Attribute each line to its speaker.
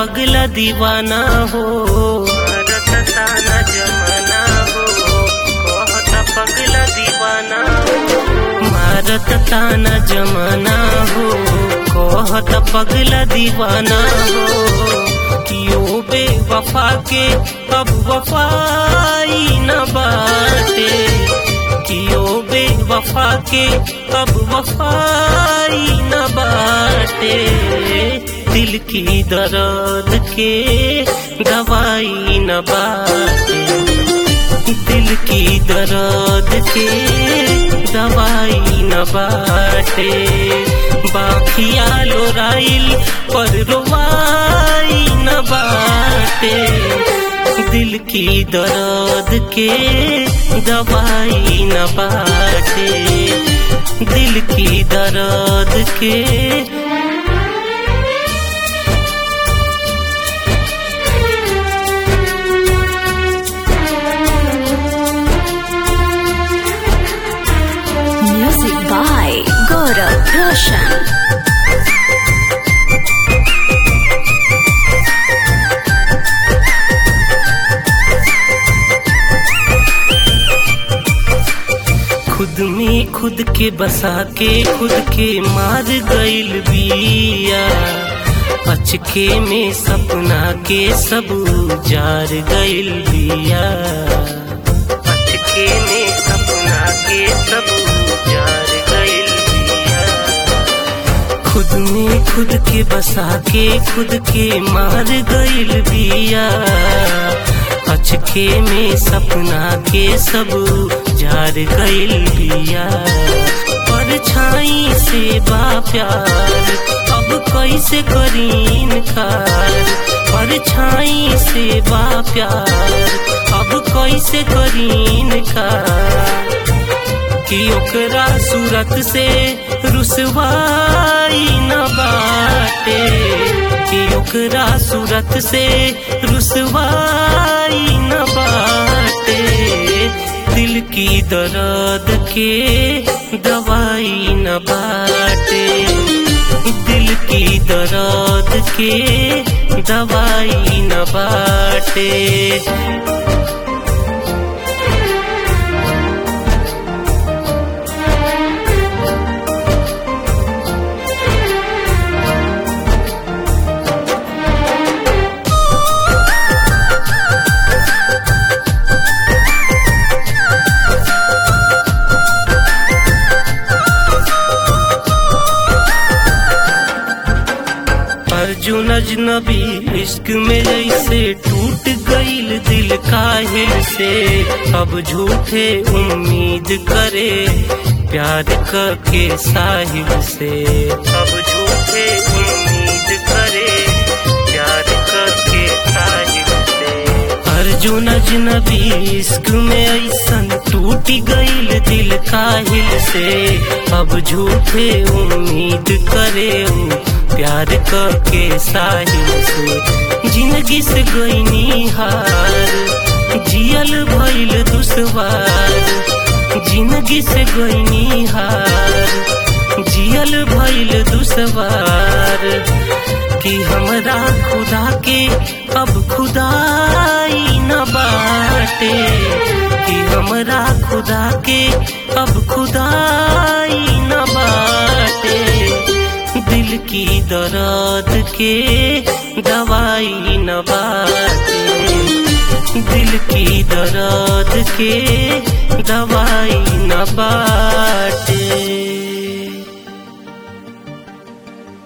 Speaker 1: पगला दीवाना हो मारत ताना जमाना हो कहता पगला दीवाना हो मारत ताना जमाना हो कहता पगला दीवाना हो कियो बेवफा के अब वफाई न बाटे कियो बेवफा के अब वफाई न बाटे दिल की दर्द के दवाई न बाटे दिल की दर्द के दवाई न बाटे बाखिया लोराइल पर रोवाई न बाटे दिल की दर्द के दवाई न बाटे दिल की दर्द के
Speaker 2: Music by Gaurav Roshan.
Speaker 1: खुद में खुद के बसा के खुद के मार गइल बिया अचके में सपना के सब जार गइल बिया अचके में सपना के सब जार गइल बिया खुद में खुद के बसा के खुद के मार गइल बिया अचके में सपना के सब जार गइल बिया परछाई से बा प्यार अब कैसे करीन खार परछाई से बा प्यार अब कैसे करीन खार कि ओकरा सूरत से रुसवाई न बाटे कि ओकरा सूरत से रुसवाई न बाटे दिल की दर्द के दवाई न बाटे दिल की दर्द के दवाई न बाटे अर्जुन अजनबी इश्क में जैसे टूट गईल दिल काहिल से अब झूठे उम्मीद करे प्यार के साहिल से अब झूठे उम्मीद करे प्यार के साहिल से अर्जुन अजनबी इश्क में ऐसन टूट गईल दिल काहिल से अब झूठे उम्मीद करे प्यार के साहिल से जिंदगी से गईनी हार जियल भइल दुश्वार जिंदगी से गईनी हार जियल भइल दुश्वार कि हमरा खुदा के अब खुदाई न बाटे कि हमरा खुदा के अब खुदाई न बाटे दिल की दर्द के दवाई न बाटे दिल की दर्द के दवाई न बाटे